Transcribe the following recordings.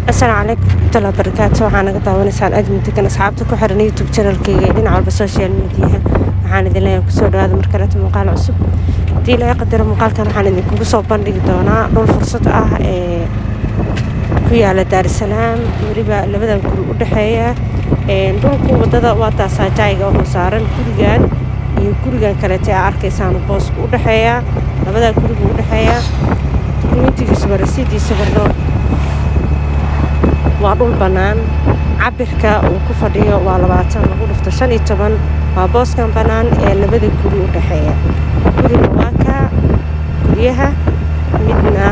asalaamu calaykum waraxmatullahi wabarakaatu waxaa naga daawanaysaan aad muddagan asxaabta ku xiran youtube channelkayga iyo dhinac walba social mediaha waxaan idin leeyahay kusoo dhawaada mar kaleeto muuqaal cusub haddii laga qadaro muuqaalkan waxaan idinkugu soo bandhigi doonaa dhul fursad ah ee ku yaala daarisalaam weliba labadan guri u dhexeeya dhulku wadada waa taasaa jaayiga wuxuu saaran gurigan iyo gurigan kaleete aa arkaysaan boosku u dhexeeya labadaa gurigu u dhexeeya dukumentigiisuba rasiidiisaba loo waa dhul bannaan cabirka uu ku fadhiyo waa labaatan lagu dhufto shan iyo toban waa booskan bannaan ee labada guri u dhexeeya gurina waa ka guryaha midna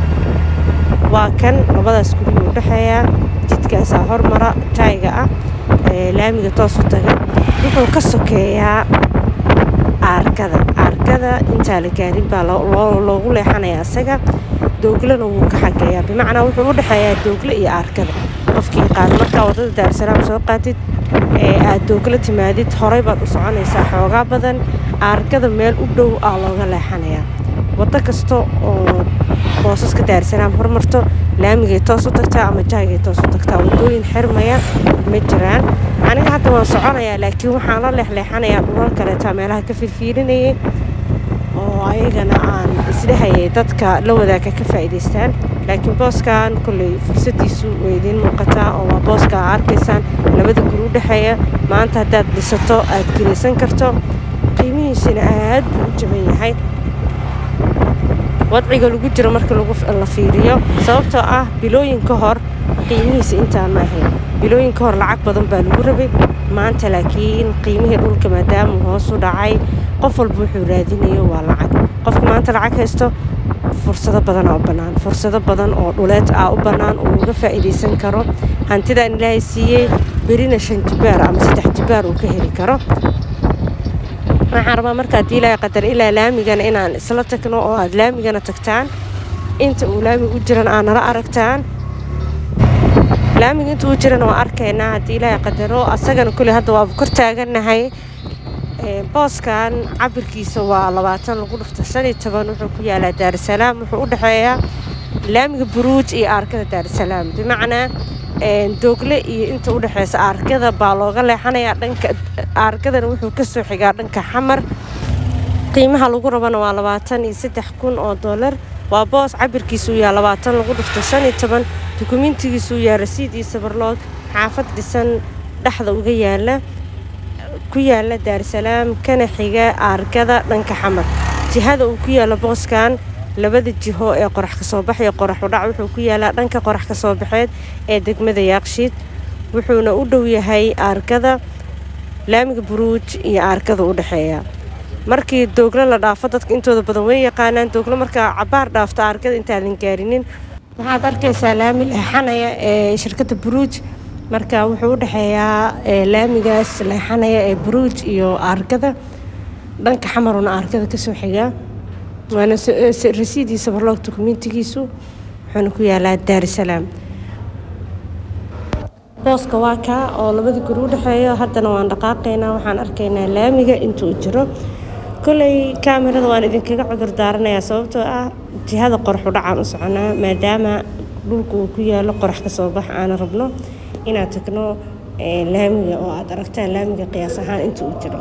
waa kan labadaas guriga u dhexeeya jidkaasaa hormara jaayiga ah ee laamiga toos u taga wuxuu ka sokeeyaa aarkada aarkada intaa la gaarin baa loogu leexanayaa isaga dooglana wuu ka xageeyaa bimacnaa wuxuu u dhexeeyaa doogle iyo aarkada qofkii qaada markaa waddada daarusalaam soo qaatid ee aad doogla timaadid horey baad u soconaysaa xoogaa badan aarkada meel u dhow aa looga leexanayaa waddo kasta oo boosaska daarusalaam hormarto laamigay toos u tagtaa ama jaagay toos u tagtaa waddooyin xirmaya ma jiraan aniga hadda waan soconayaa laakiin waxaan la leexleexanayaa dhulal kaleetaa meelaha ka fiirfiirinayay oo ayagana aan isdhehayay dadka la wadaaga ka faa'iidaystaan laakiin booskan kolley fursadiisu way idiin muuqataa oo waa booska aa arkaysaan labada guri u dhexeeya maanta haddaad dhisato aad gelaysan karto qiimihiisina aad buu u jaban yahay wadciga lagu jiro marka la fiiriyo sababtoo ah bilooyin ka hor qiimihiisa intaan ma ahayn bilooyin ka hor lacag badan baa lagu rabay maanta laakiin qiimihii dhulka maadaamuu hoos u dhacay qof walba wuxuu raadinayo waa lacag qofka maanta lacag haysto fursado badanaa u bannaan fursado badan oo dhuleed ah u bannaan uu uga faa'iidaysan karo hantidaan ilaahay siiyey berina shan jibaar ama saddex jibaar uu ka heli karo waxaan rabaa marka haddii ilaahay qadar ilaa laamigana inaan isla tagno oo aad laamigana tagtaan inta uu laamiga u jiran aad nala aragtaan laamiga inta uu jiran waa arkaynaa haddii ilaahay qadaro asagana kuley hadda waaba kor taagannahay booskan cabirkiisa waa labaatan lagu dhufto shan iyo toban wuxuu ku yaalaa daarusalaam wuxuu u dhexeeyaa laamiga buruuj iyo aarkada daarusalaam bimacnaa doogle iyo inta u dhexeysa aarkada baa looga leexanayaa dhanka aarkadana wuxuu ka soo xigaa dhanka xamar qiimaha lagu rabana waa labaatan iyo saddex kun oo dollar waa boos cabirkiisuu yaa labaatan lagu dhufto shan iyo toban dukumentigiisuu yaa rasiid iyo sabarloog xaafad dhisan dhexda uga yaala ku yaala daarusalaam kana xiga aarkada dhanka xamar jihada uu ku yaalo booskan labada jiho ee qorax ka soo bax iyo qorax udhac wuxuu ku yaalaa dhanka qorax ka soo baxeed ee degmada yaaqshiid wuxuuna u dhow yahay aarkada laamiga buruuj iyo aarkada u dhexeeya markii dooglo la dhaafo dadka intooda badan way yaqaanaan dooglo markaa cabaar dhaafto aarkada intaadan gaarinin waxaad arkaysaa laami leexanaya ee shirkadda buruuj marka wuxuu u dhexeeyaa laamigaas leexanaya ee buruuj iyo aarkada dhanka xamaruna aarkada kasoo xigaa waana rasiidii sabarloog dukumentigiisu wuxuuna ku yaalaa daarusalaam booska waa kaa oo labada guri u dhexeeyo haddana waan dhaqaaqaynaa waxaan arkaynaa laamiga intuu jiro kolley kaamirada waan idinkaga cudur daaranayaa sababtoo ah jihada qorax udhacaan u soconaa maadaama dhulka uu ku yaalo qorax ka soo bax aana rabno inaad tagno laamiga oo aad aragtaan laamiga qiyaas ahaan inta uu jiro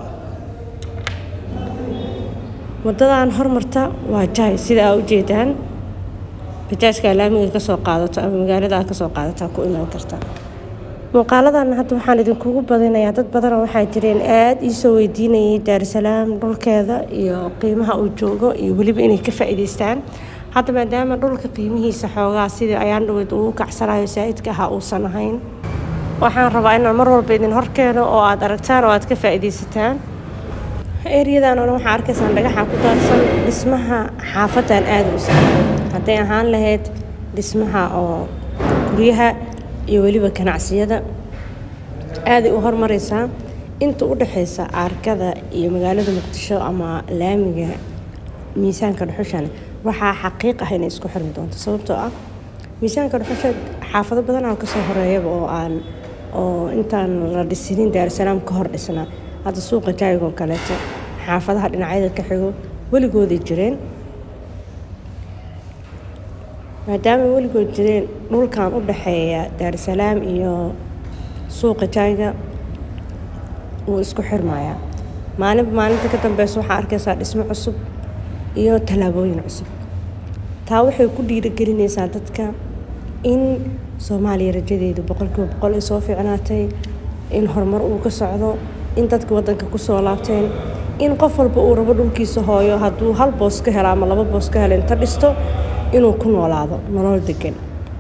waddadan hormarta waa jaay sida aa ujeedaan bajaajkaa laamiga kasoo qaadato ama magaalada aad kasoo qaadataa ku imaan karta muuqaaladan hadda waxaan idinkugu badinayaa dad badana waxaa jireen aad iisoo weydiinayay daarusalaam dhulkeeda iyo qiimaha uu joogo iyo weliba inay ka faa'iidaystaan hadda maadaama dhulka qiimihiisa xoogaa sidii ayaan dhaweyd uu kacsanayo saa'idka ahaa uusan ahayn waxaan rabaa inaan mar walba idin horkeeno oo aad aragtaan oo aad ka faa'iidaysataan eryadan oo dhan waxaa arkaysaan dhagaxa ku daadsan dhismaha xaafadan aada u sahlan hadday ahaan lahayd dhismaha oo guryaha iyo weliba ganacsiyada aaday u hormaraysaa inta u dhexaysa aarkada iyo magaalada muqdisho ama laamiga miisaanka dhuxushana waxaa xaqiiq ah inay isku xirmi doonto sababtoo ah miisaanka dhuxusha xaafado badan aan kasoo horeeyaba oo aan oo intaan la dhisinin daarusalaam ka hor dhisnaa hadda suuqa jaayigoo kaleeto xaafadaha dhinacyada ka xigo weligooday jireen maadaama weligood jireen dhulkan u dhexeeya daarusalaam iyo suuqa jayga wuu isku xirmayaa maalinba maalinta ka dambeysa waxaa arkaysaa dhismo cusub iyo tallaabooyin cusub taa waxay ku dhiirigelinaysaa dadka in soomaaliya rajadeedu boqolkiiba boqol ay soo fiicnaatay in horumar uu ka socdo in dadka waddanka kusoo laabteen in qof walba uu rabo dhulkiisa hooyo hadduu hal boos ka helo ama laba boos ka helo inta dhisto inuu ku noolaado nolol degan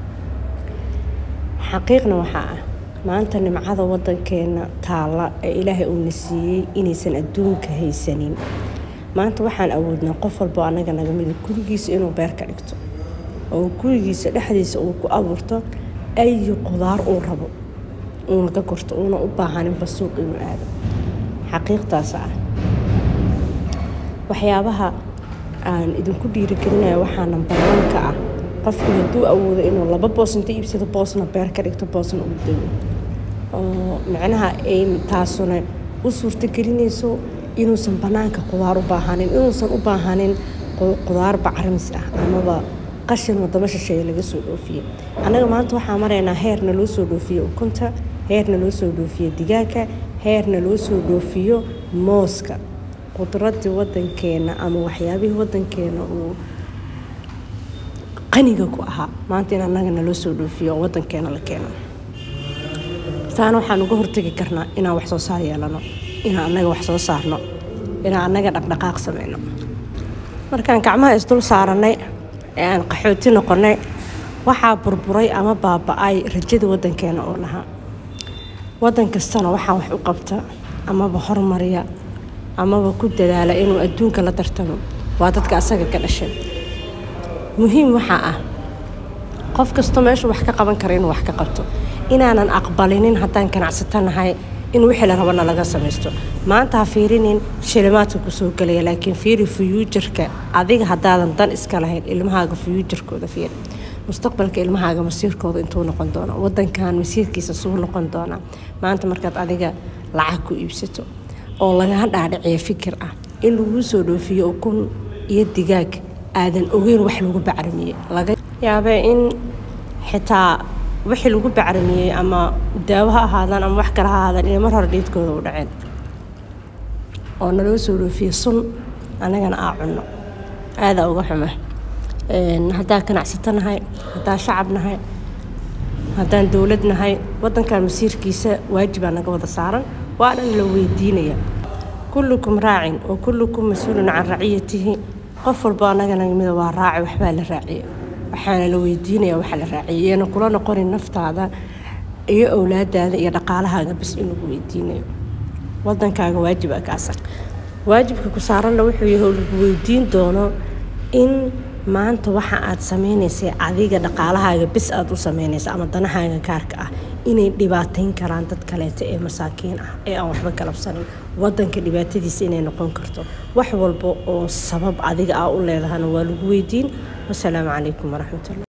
xaqiiqna waxaa ah maanta nimcada waddankeena taalla ee ilaahay uuna siiyey inaysan adduunka haysanin maanta waxaan awoodnaa qof walbo annaga naga mida gurigiisa inuu beer ka dhigto oo gurigiisa dhexdiisa uu ku abuurto ayi qudaar uu rabo uuna ka gorto uuna u baahaninba suuq inuu aado xaqiiqtaas ah waxyaabaha aan idinku dhiirigelinaya waxaa nambarwanka ah qofku hadduu awoodo inuu laba boos inta iibsado boosna beer ka dhigto boosna uu dego oo micnaha ay taasuna u suurtagelinayso inuusan bannaanka qudaar u baahanin inuusan u baahanin qudaar bacrimis ah amaba qashin wadamo shisheeye laga soo dhoofiye annaga maanta waxaa maraynaa heerna loo soo dhoofiyo ukunta heerna loo soo dhoofiyo digaaga heerna loo soo dhoofiyo mooska qudradii wadankeena ama waxyaabihii wadankeena uu qaniga ku ahaa maanta in annaga naloo soo dhoofiyo oo wadankeena la keeno taana waxaan uga hortegi karnaa inaan wax soo saar yeelano inaan annaga wax soo saarno inaan annaga dhaqdhaqaaq sameyno markaan gacmaha isdul saaranay ee aan qaxooti noqonay waxaa burburay ama baaba-ay rajada wadankeena oo lahaa wadan kastana waxaa wax u qabta amaba hormariya amaba ku dadaala inuu adduunka la tartamo waa dadka asaga ka dhashay muhiim waxaa ah qof kastoo meeshuu wax ka qaban kara inuu wax ka qabto inaanan aqbalinin haddaan ganacsato nahay in wixii la rabana laga samaysto maanta ha fiirinin shilimaadka kusoo gelaya laakiin fiiri fuyuujarka adiga haddaadan dan iska lahayn ilmahaaga fuyuujarkooda fiiri mustaqbalka ilmahaaga masiirkooda intuu noqon doono wadankan masiirkiisa suu noqon doonaa maanta markaad adiga lacag ku iibsato oo lagaga dhaadhiciyo fikir ah in laguu soo dhoofiyo ukun iyo digaag aadan ogeyn wax lagu bacramiyey laga yaabee in xitaa wixii lagu bacramiyey ama daawo ha ahaadaan ama wax kale ha ahaadaan inay mar hore dhiidkooda u dhaceen oo naloo soo dhoofiye sun annagana aa cunno aadaa uga xuma haddaan ganacsato nahay haddaan shacab nahay haddaan dowlad nahay wadankan masiirkiisa waajibaa naga wada saaran waana la weydiinaya kullukum raacin wa kullukum mas-uulun can raciyatihi qof walbo annaga nagamida waa raaci waxbaa la raaciya waxaana la weydiinaya waxa la raaciyay iyana kula noqonin naftaada iyo owlaadaada iyo dhaqaalahaaga bis in lagu weydiinayo wadankaaga waajiba kaasa waajibka ku saaranna wuxuu yahay oo lagu weydiin doono in maanta waxa aad sameynaysay adiga dhaqaalahaaga bis aad u sameynaysa ama danahaaga gaarka ah inay dhibaateyn karaan dad kaleeta ee masaakiin ah ee aan waxba galabsanin wadanka dhibaatadiisa inay noqon karto wax walba oo sabab adiga ah u leedahana waa lagu weydiin wasalaamu calaykum waraxmatullah